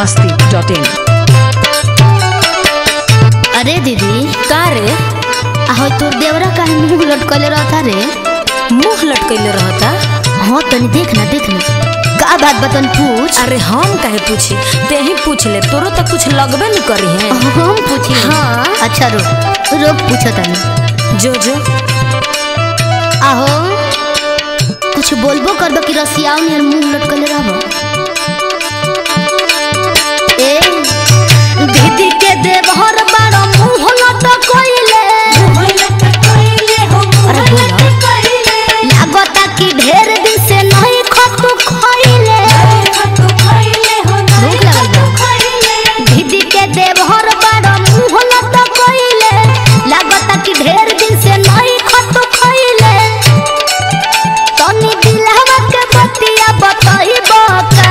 masti.in. अरे दीदी का रे आहो तोर देवरा काहे मुंह लटकले रहता रे मुंह लटकैले रहता हाँ तनी देख ना देख ना का बात बतन पूछ अरे हम काहे पूछी ते ही पूछ ले तोरो तक कुछ लगबे न करी है हम पूछी हाँ। अच्छा रुक रुक पूछो तनी जो जो आहो कुछ बोलबो करबो कि रसियाओ नियर मुंह लटकले रहबो ए दीदी के देवहर बारो मुंह लटकइले अरे बोला लागता कि ढेर दिन से नहीं खतु खइले भूख लगल बा दीदी के देवहर बारो मुंह लटकइले लागता कि ढेर दिन से नहीं खतु खइले तनी दिलहवा के बतिया बतइबो का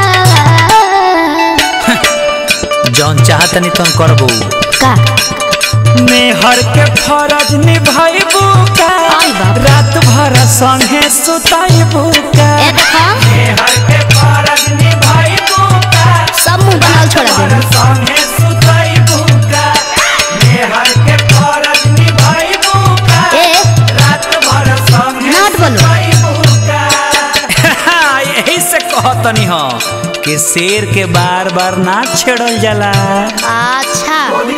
जौन चाहतनी तुम करबू का मेहर के फरज निभाइबू का आई बाप। रात भर संगे सुताइबू का ए देखा मेहर के फरज निभाइबू का सब मुंह बनाल छोड़ा दे संगे सुताइबू का मेहर के फरज निभाइबू का ए रात भर संगे नाट बोलो। सुताइबू का यही से कहतनी हो कि शेर के बार बार ना छेड़ल जाला अच्छा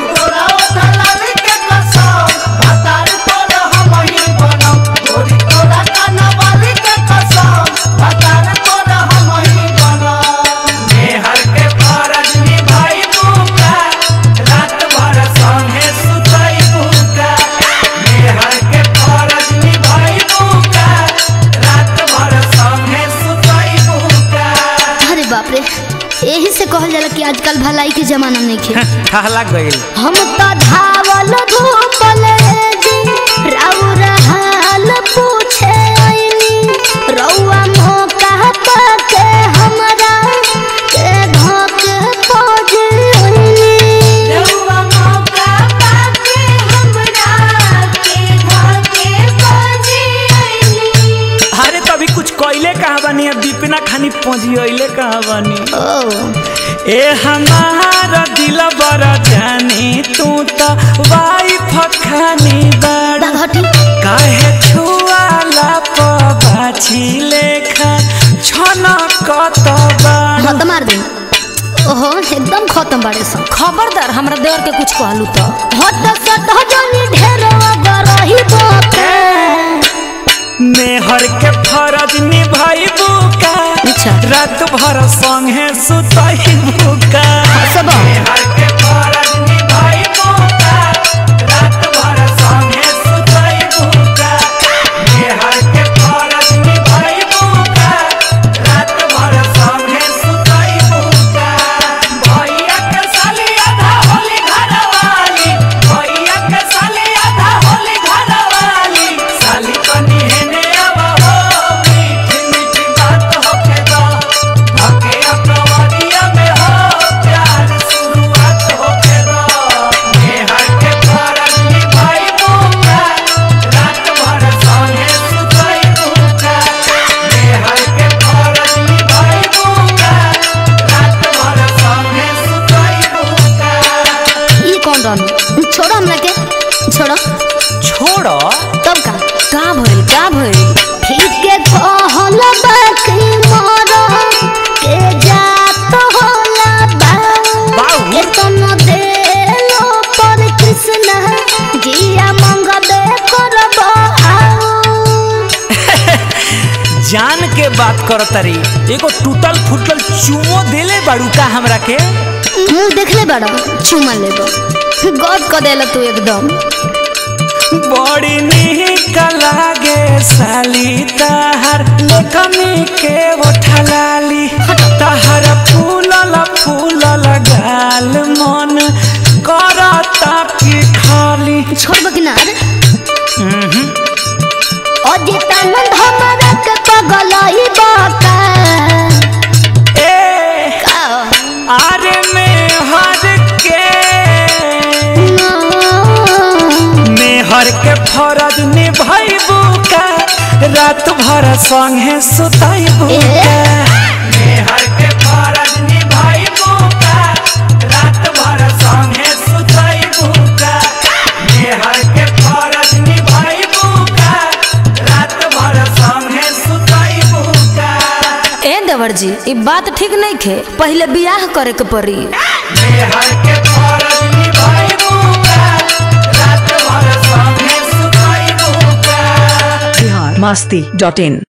अरे बाप रे यही से कहल जाला कि आजकल भलाई के जमाना नहीं खे ठहला गईल हम तो धावल धूपल जी राउर हाल पूछे आइनी रउआ मौका पाके हमरा के धोक खोज आइनी अरे तभी कुछ कोयले कहाँ बनी अब दीपिना खानी पहुंची कहाँ बनी ओ ए हमारा दिल बड़ा जानी तू तो वाइफ खानी बड़ा हटी काहे छुआला पबाछी लेखा छना कत बड़ा हाँ तो मार दे ओहो एकदम खत्म बाड़े सब खबरदार हमरा देवर के कुछ कहलू तो हट सट जनी ढेर गरही बोके मेहर के फरज निभाइबू का अच्छा। रात भर संगे सुताइबू का सब मेहर के फरज निभाइबू का रात भर संगे सुताइबू का मेहर के फरज निभाइबू का रात भर संगे सुताइबू का भैया के साली आधा होली घरवाली भैया के साली आधा होली घरवाली साली कनी हेने आवा हो मीठी मीठी बात होके दो धके अपनवरिया में हो प्यार शुरुआत होके दो मेहर के फरज निभाइबू का रात भर संगे सुताइबू का मेहर के फरज निभाइबू का रात भर संगे सुताइबू का ई कौन रहनु छोड़ो हमरा के छोड़ो छोड़ो तब का का भइल का भइल ठीक के कहल बाकी मोरो के जात होला बा बाऊ। के तन देलो पर कृष्ण जिया मंगबे करबो आओ जान के बात कर तरी एगो टूटल फूटल चुमो देले बाड़ू का हमरा के मुंह देखले बड़ा चुमा लेबो गद क देला तू एकदम बड़ी निक लागे साली ताहर कमी के उठलाली ताहर फूलल फूलल गाल मन करता की खाली छोड़बो कि ना रे अजितानंद हमरा के पगलई बाका ए का आरे में हर के मेहर के फरज निभाइबू का रात भर संगे सुताइबू ए। का मेहर के फरज निभाइबू का देवर जी ई बात ठीक नहीं खे पहले बियाह करे के पड़ी मेहर के फरज निभाइबू का रात भर संगे सुतइबू का बिहार मस्ती डॉट इन